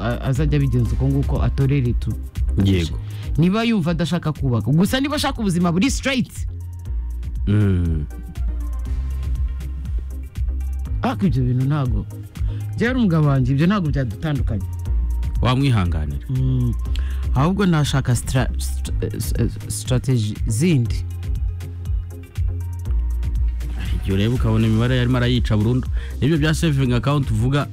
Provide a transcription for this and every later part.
a- azajya abigenza uko nguko atorere tu yego niba yumva adashaka kubaka gusa niba ashaka ubuzima buri straight Mm. ariko ibyo bintu ntabwo byari umugabo wanjye ibyo ntabwo byadutandukanye wamwihanganira Mm. ahubwo nashaka stra- st- eh, strategy zindi igihe ureba ukabona imibare yarimo arayica burundu nibyo bya saving account uvuga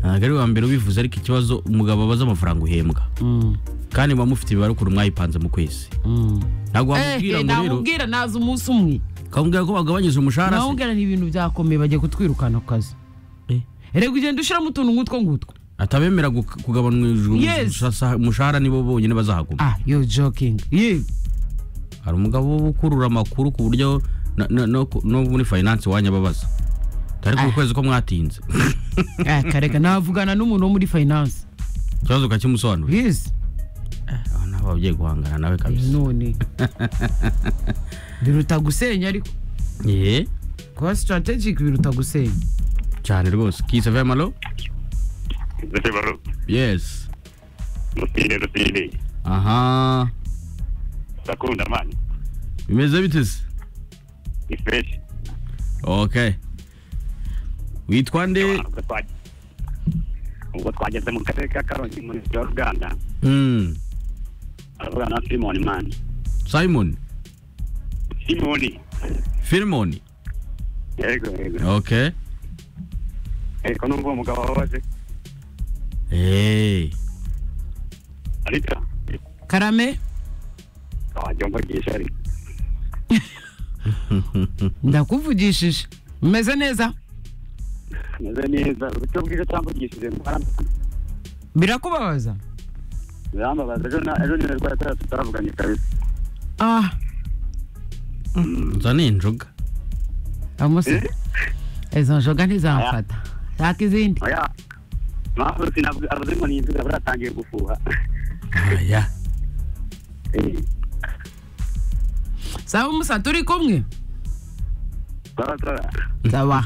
ntabwo ari wa mbere ubivuze ariko ikibazo umugabo abaza amafaranga uhembwa Mm, kandi muba mufite imibare ukuntu mwayipanze mu kwezi mm. ntabwo wamubwira Eh, ngo rero namubwira naza umunsi umwe ukamubwira ko bagabanyije umushahara se namubwira ni ibintu byakomeye bagiye kutwirukana ku kazi Eh. reka ugenda ushyiramo utuntu nk'utwo ngutwo atabemera gu- kugabanyirizwa Yes. umushahara- umushahara nibo bonyine bazahaguma ah yo joking ye hari umugabo wo gukurura amakuru ku buryo na- na- no ku- no muri finance wanjye ababaza ariko Ah. ku kwezi ko mwatinze Ah, kareka navugana n'umuntu wo muri finance ikibazo ukakimusobanurira yes aho nawe ababyeyi guhangana nawe Eh, kabisa none biruta gusenya ariko ye kuba strategic biruta gusenya cyane rwose kisa vemalo ndetse baro yesi rusine rusine aha ndakunda mani bimeze bite se ni fresh ok witwa nde ubwo twagiye ubwo twageze mu karere ka karongi mu murenge wa ruganda Mm. aravugana na simoni mani simon simoni firimoni yego yego ok yego numva uwo mugabo wababaje Hey. arita karame wajya mvugisha ari ndakuvugishije umeze neza ameze neza uburyo bwiza cyamvugishije mwarambaza birakubabaza birambabaza ejo na- ejo niwe rwari atari tutaravuganye kabisa ah nzane injoga amusa Eh? izo njoga ntizamfata shaka izindi oya mpamvu sinavuga avuze ngo ni inzoga buratangiye gufuha aya Eh, saba umusa turi kumwe bara bara saba